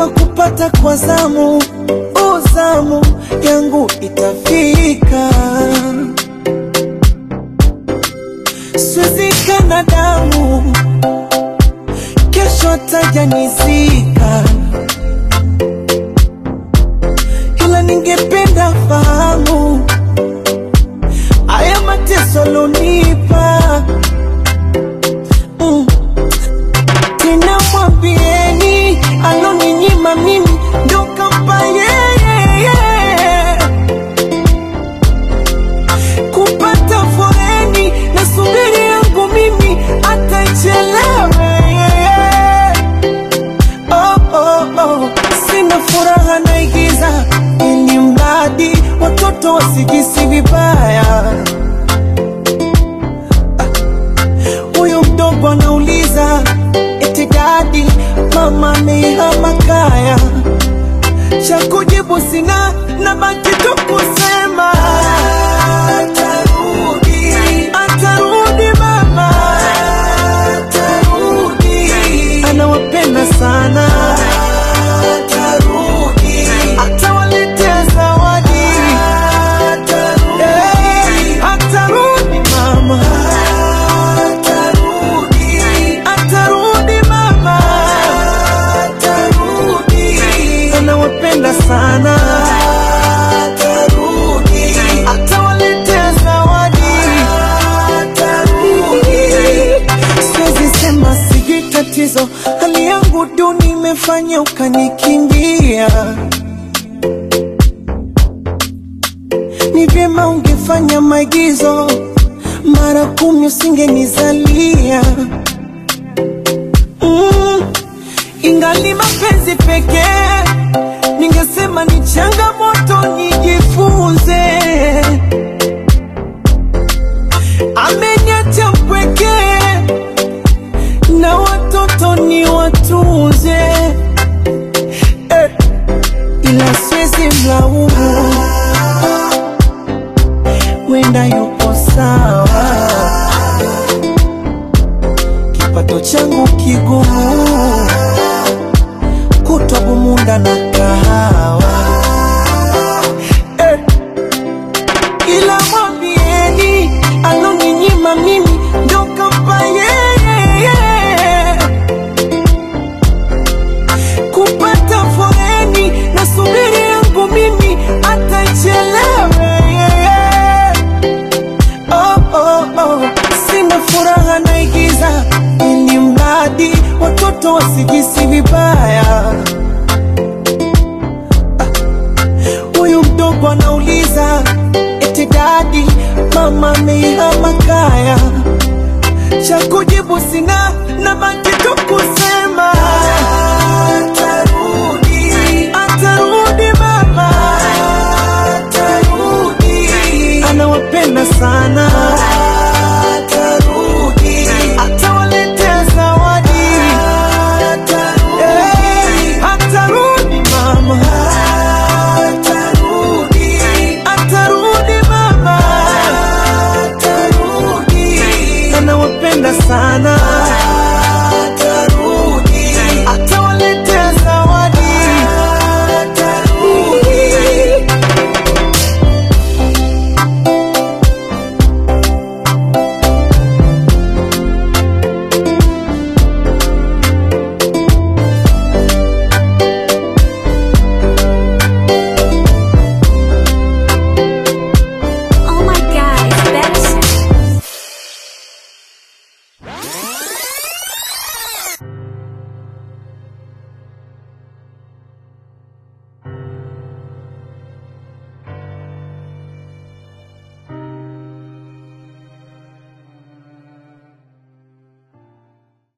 kama kupata kwa zamu, uzamu yangu itafika, siwezi kana damu, kesho atajanizika, ila ningependa fahamu haya mateso lonipa mm. Tena mwambieni aloninyima mimi ndo kampa yeye kupata foreni na subiri yangu mimi atachelewe oh, oh, oh. Sina furaha naigiza ili mradi watoto wasijisi vibaya huyu mdogo anauliza eti dadi mama amehama kaya cha kujibu sina na baki tu kusema atarudi atarudi mama atarudi anawapenda sana atarudi atawaletea zawadi atarudi atarudi mama atarudi atarudi mama atarudi anawapenda sana atarudi atawaletea zawadi atarudi siwezi sema sijui tatizo hali yangu duni imefanya ukanikimbia ni vyema ungefanya maigizo mara kumi usingenizalia mm, ingali mapenzi pekee ningesema ni changamoto nijifunze ameniacha mpwekee na watoto ni watunze eh, ila siwezi mlaumu wenda yupo sawa, kipato changu kigumu, kutwa bumunda na kahawa eh. Ila mwambieni aloninyima mimi ndo kampa yeye kupata foreni na subiri yangu mimi atachelewe oh, oh, oh. Sina furaha naigiza ili mradi watoto wasijisi vibaya. Ah, Huyu mdogo anauliza eti dadi, mama amehama kaya, cha kujibu sina na baki tu kusema